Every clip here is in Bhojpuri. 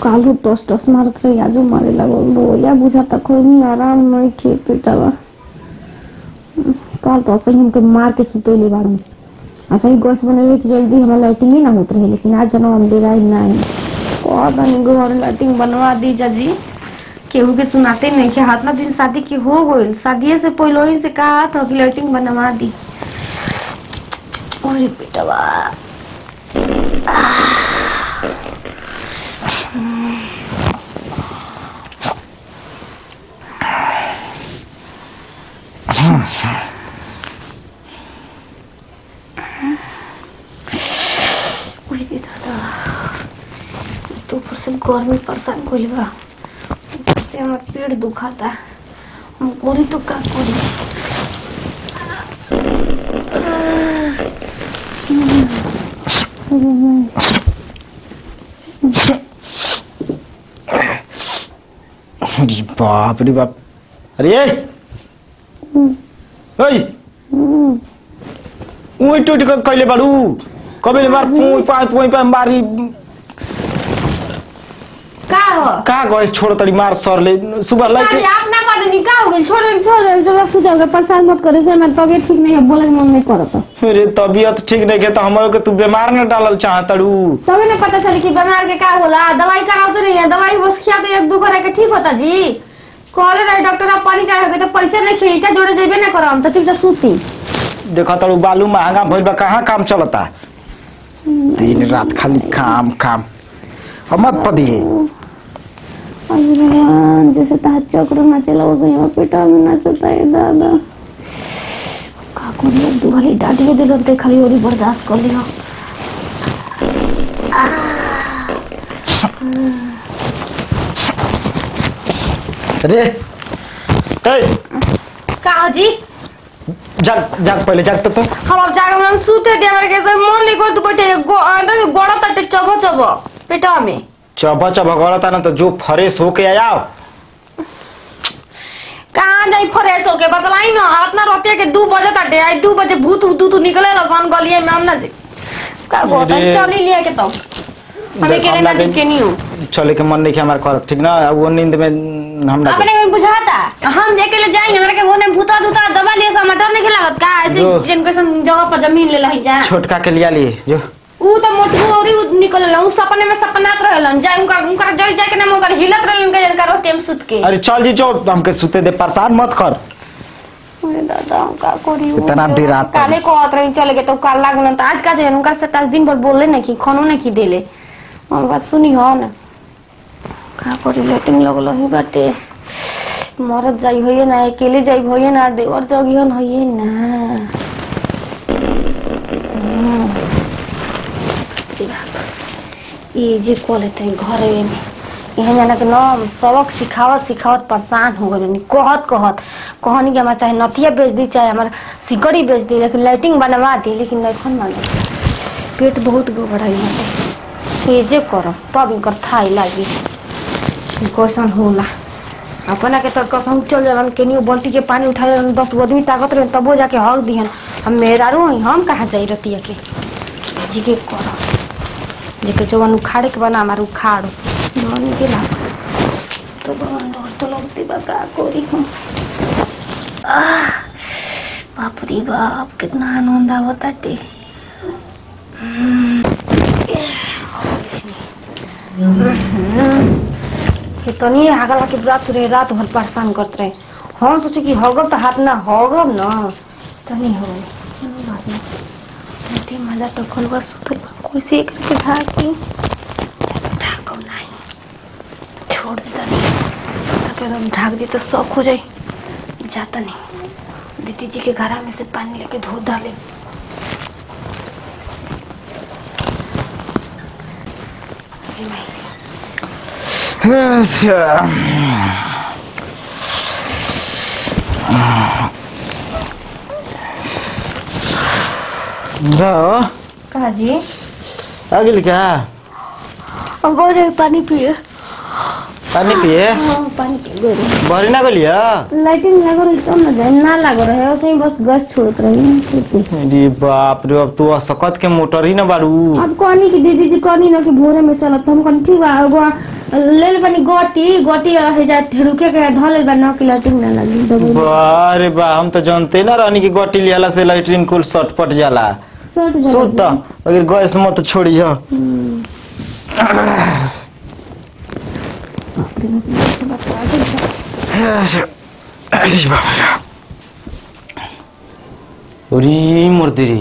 कालू टस टस मारत रही आजू मारे लगल बोया बुझाता कोई नहीं आराम नहीं खे पेटावा काल तो असही हमके मार के सुतेले बाड़ू अच्छा ही गैस बनेवे की जल्दी हमारा लाइटिंग ही ना होत रहे लेकिन आज जना अंधेरा ही ना है और बनी घर लाइटिंग बनवा दी जजी केहू के सुनाते नहीं कि हाथ ना दिन शादी की हो गई शादी से पहले ही से कहा था कि लाइटिंग बनवा दी अरे बेटवा उही दादा तो ऊपर से गर्मी परेशान कोई बा ऊपर से हमार पेट दुखाता हम कोरी तो का कोरी अरे बाप रे बाप अरे ए ओइ उही टुटी कहिले बाडू कबेले मार पुई पा पुई पा मारी का हो कहाँ गएस छोड़ तड़ी मार सरले सुबह अरे लाइट आप ना पता नहीं का हो गई छोड़ दे छोड़ दे जो सुझाव के परेशान मत करे से मेरी तबीयत ठीक नहीं है बोले के मन नहीं करता अरे तबीयत ठीक नहीं के तो हमरो के तू बीमार न डालल चाह तड़ू तभी ना पता चली कि बीमार के का होला दवाई कराओ तो नहीं है दवाई बस खिया तो एक दो करे के ठीक होता जी कहले रहे डॉक्टर आप पानी चढ़ा के तो पैसे नहीं खेली क्या जोड़े देबे ना करम तो चुपचाप सूती देखा तड़ू बालू महंगा भइल बा कहाँ काम चलता दिन रात खाली काम काम अब मत पदी अरे भगवान जैसे ताज चक्र नाचेला वैसे यहाँ पेटा में नाचता है दादा का कौन लोग दुआरे डांटे दे लगते खाली और ही बर्दाश्त कर लियो अरे ए का हो जी जाग जाग पहले जाग तो तू हम अब जाके हम सूते दे हमारे के मन नहीं कर तू बैठे गो अंदर गोड़ा तटे चबो चबो पेटा में चबा चबा गलता ना तो जो फ्रेश होके आयाओ कहाँ जाई फ्रेश होके बतलाई ना अपना रोते के दू बजे तटे आई दू बजे भूत उतू तू निकले रसन गलिए में हम ना जी का गोता अरे। चली लिया के तो हमें देख, के हम ना लागे- जी के नहीं हूँ चले के मन नहीं के हमारे करत ठीक ना अब वो नींद में हम ना अपने को बुझाता हम देखे ले जाएंगे हमारे के वो ने भूता दूता दबा लिया सा मटर नहीं लागत का ऐसे जो। जिनको सन जगह पर जमीन ले लही जा छोटका के लिया लिए जो ऊ तो मोटू औरी ऊ निकल ला ऊ सपने में सपनात रहलन जाए उनका उनका जल जाए के ना उनका हिलत रहलन के जनका रोटी में सुत के अरे चल जी जो हमके सुते दे परेशान मत कर अरे दादा का करी ऊ? इतना डराता काले को आत रही चले के तो काल लागलन त आज का जे उनका से ताज दिन भर बोले नहीं की खानो नहीं की देले हम बात सुनी हो ना का करी लेटिंग लगल ही बाटे मरत जाई होइए ना अकेले जाई होइए ना देवर जगिहन होइए ना ये जे कोले तो घर में यहाँ जाना के नाम सबक सिखावत सिखावत परेशान हो गए कहत कहत कहनी कि हमारा चाहे नथिया बेच दी चाहे हमारा सिकड़ी बेच दी लेकिन लाइटिंग बनवा दी लेकिन नहीं माने पेट बहुत गड़बड़ाई बाटे ये जे करो तब इनकर थाई लागी कैसन होला अपना के तो कसम चल जालन केनियो बल्टी के पानी उठा लेलन दस गो आदमी ताकत रहे तबो जाके हक दिहन हम मेहरारू हई हम कहाँ जाई रतिया के जी के करो जेके जवन उखाड़े के बना हमार उखाड़ो मन के लाग तो बवन डर तो लगती बा का कोरी हम आह, बाप रे बाप कितना आनंद आवता टे कितनी आगला के रात रहे रात भर परेशान करते रहे हम सोचे कि हगब तो हाथ ना हगब ना तनी हो बात नहीं बेटी मजा टोकल बा सुतल बा कैसे करके ढाकी ढाको नहीं छोड़ देता नहीं ताकि एकदम ढाक दी तो शौक हो जाए जाता नहीं दीदी जी के घरा में से पानी लेके धो डाले अरे नहीं रो कहा जी आ गेल क्या अंगोर पानी पिए पानी पिए हाँ, पानी के गोरी भरी ना गलिया लाइटिंग लागो रही तो ना जाए ना लागो रहे ऐसे ही बस गैस छोड़त रही खेती। अरे बाप रे अब तू सकत के मोटर ही ना बारू अब कहनी कि दीदी जी कहनी ना कि भोरे में चलत तो हम कहनी ठीक बा एगो ले ले बनी गोटी गोटी है जा ठेरुके के धो ले बा ना कि लाइटिंग ना लगी दबाई बारे बा हम तो जानते ना रहनी कि गोटी लियाला से लाइटरिन कुल सटपट जाला सट जा सुत अगर गैस मत छोड़ी हो अरे मूर्ति रे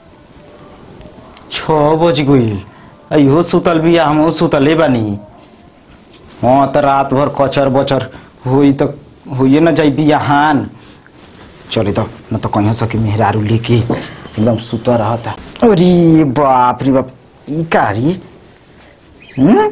छ बज गइल अयो सुतल बिया हम सुतले बानी हाँ त रात भर कचर बचर होई त होइए न जाई बियाहान चले त न त कहीं सके मेहरारू लेके एकदम सुत रहता अरे बाप रे बाप ई कारी हम्म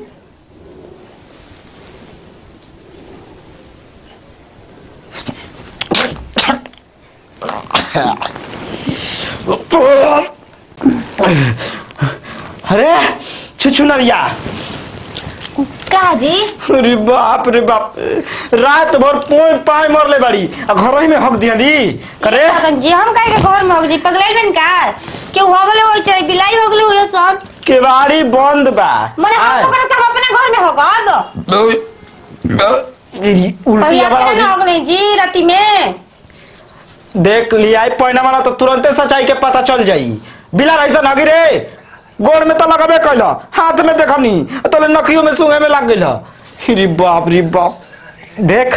अरे छुछुनरिया का जी अरे बाप रे बाप रात भर पोय पाय मरले बाड़ी आ घर ही में हक दियाली करे जी हम काहे के घर में हो जी पगलाइल बन का केहू हो गले होई चाहे बिलाई हो गले होई सब केवाड़ी बंद बा मने आय। हम ओकरा तब अपने घर में हो गब ई उल्टी पहले आवाज अपने होती। हो गले जी राती में देख लिया पैना वाला तो तुरंते सच्चाई के पता चल जाई बिला ऐसा नगी रे गोड़ में तो लगाबे कैल हाथ में देखनी तो नखियों में सूंघे में लग गइल रे बाप रे बाप देख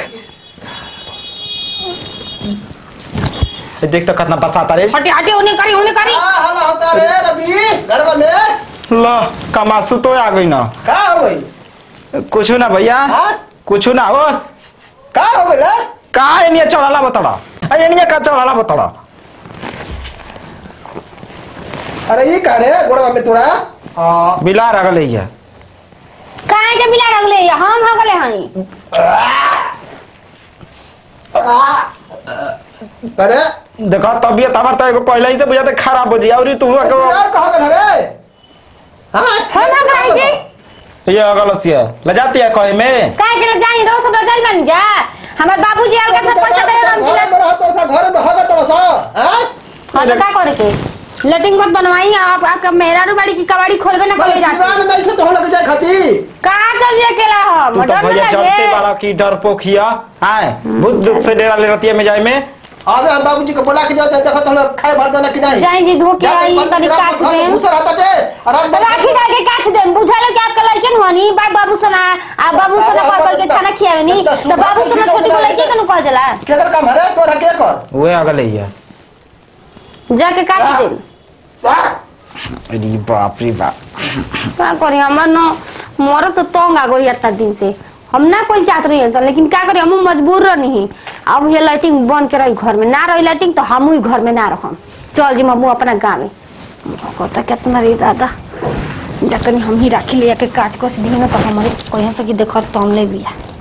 ए, देख तो कितना बसाता रे हटे हटे उन्हें करी उन्हें करी का हल्ला होता रे रवि घर में ल कमासु तो आ गई ना का हो गई कुछ ना भैया हाँ? कुछ ना हो का हो गई रे का एनिया चढ़ाला बतड़ा एनिया का चढ़ाला बतड़ा अरे ये का रे गोड़वा में तोरा आ, बिला रगल है काहे के बिला रगले हम हो गले हई अरे देखा तबियत हमार तो एगो पहले ही से बुझाते खराब हो जी और तू यार कहाँ गए रे हाँ हम हो गए जी ये अगल से ले जाती है कहे में काहे के जाई रो सब जाई बन जा हमर बाबूजी अलगा सब पैसा दे हम घर में रहत सा घर में होगा तोरा सा हैं हम का करे के लेटिंग मत बनवाई आप आपका मेहरारू बाड़ी की कबाड़ी खोलबे ना खोले जाती सिवान नहीं थे तो हम लोग जाए खाती का चलिए अकेला हम तू तो डर भैया ना जानते लगे बाड़ा की डरपोखिया आए बुद्ध से डेरा ले रहती है में जाए में अबे हम बाबूजी को बोला कि जाओ देखो तो हम लोग खाए भर देना कि नहीं जाई जी धोके आई तनी काट दे घुसर आता थे और रात भर राखी डाल के काट दे बुझालो कि आपका लड़के हनी बा बाबू सना आ बाबू सना कॉल करके खाना खियावे नी तो बाबू सना छोटी को लड़के के नु कॉल जला केकर काम है रे तोरा के कर वे अगल है जाके काट दे सर अरे बाप रे बाप का करी हमरा न मोर तो तंग आ गई इतना दिन से हम ना कोई चाहत रही सर लेकिन का करी हम मजबूर रही अब ये लाइटिंग बंद के रही घर में ना रही लाइटिंग तो हम ही घर में ना रहम चल जी मम्मू अपना गाँव में कहता कितना रही दादा जतनी हम ही राखी लिया के काज कस दी ना तो हमारे कहीं से कि देखो तम ले बिया